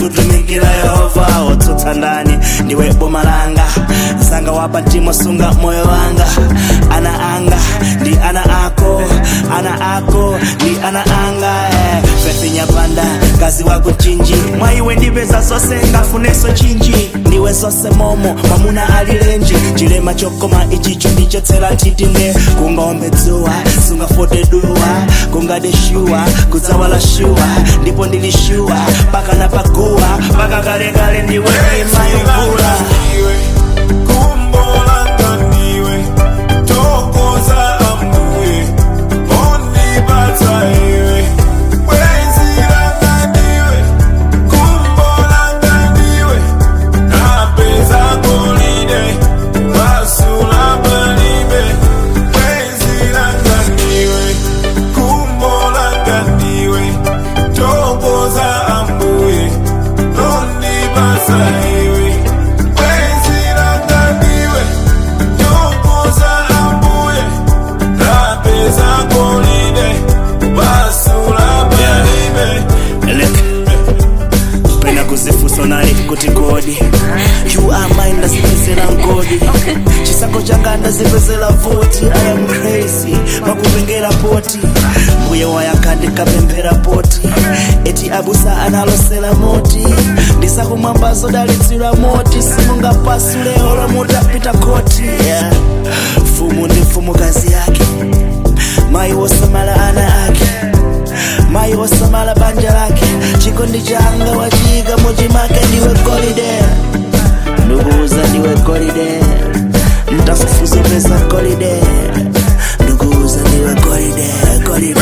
tutumikira yehova wotsutsa ndani ndiwe boma langa zanga wapa mtima sunga moyo wanga ana anga ndi ana ako ana ako ndi ana anga eh. fethi nyapanda kazi wako chinji mwaiwe ndipeza zonse ngafuneso chinji ndiwe zonse momo mwamuna alilenji chilema chokoma ichicho ndichotsera titine kungombe dzuwa sungafote duwa kungade shuwa kudzawala shuwa ndipo ndili shuwa paka na paguwa paka kalekale ndiwe imayuvula pena kuzifuso nali kuti kodi you are mine ndazipezera mgodi chisankho changa ndazipezera voti i am crazy makupengera poti mbuye wayaka ndikapemphera poti eti abusa analosera moti ndisakumwamba zodalitsira moti simungapasule olo mutapita koti yeah. fumu ndi mfumukazi yake mayi wosamala ana ake mayi wosamala banja lake chikondi changa wachika muchimake ndiwe golide nduguza ndiwe golide mtafufuzo pesa golide nduguza ndiwe golide golide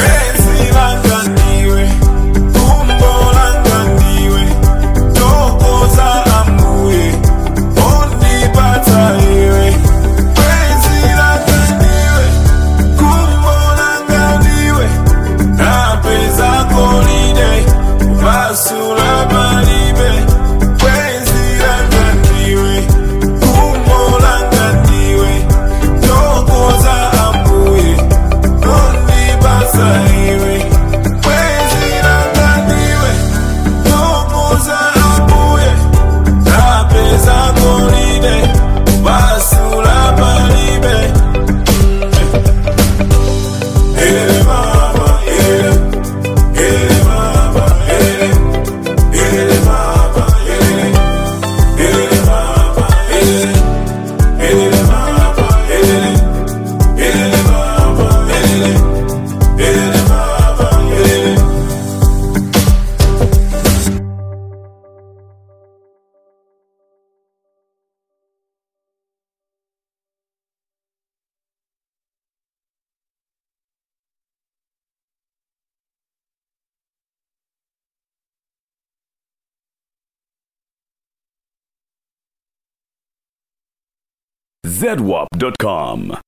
zedwap.com.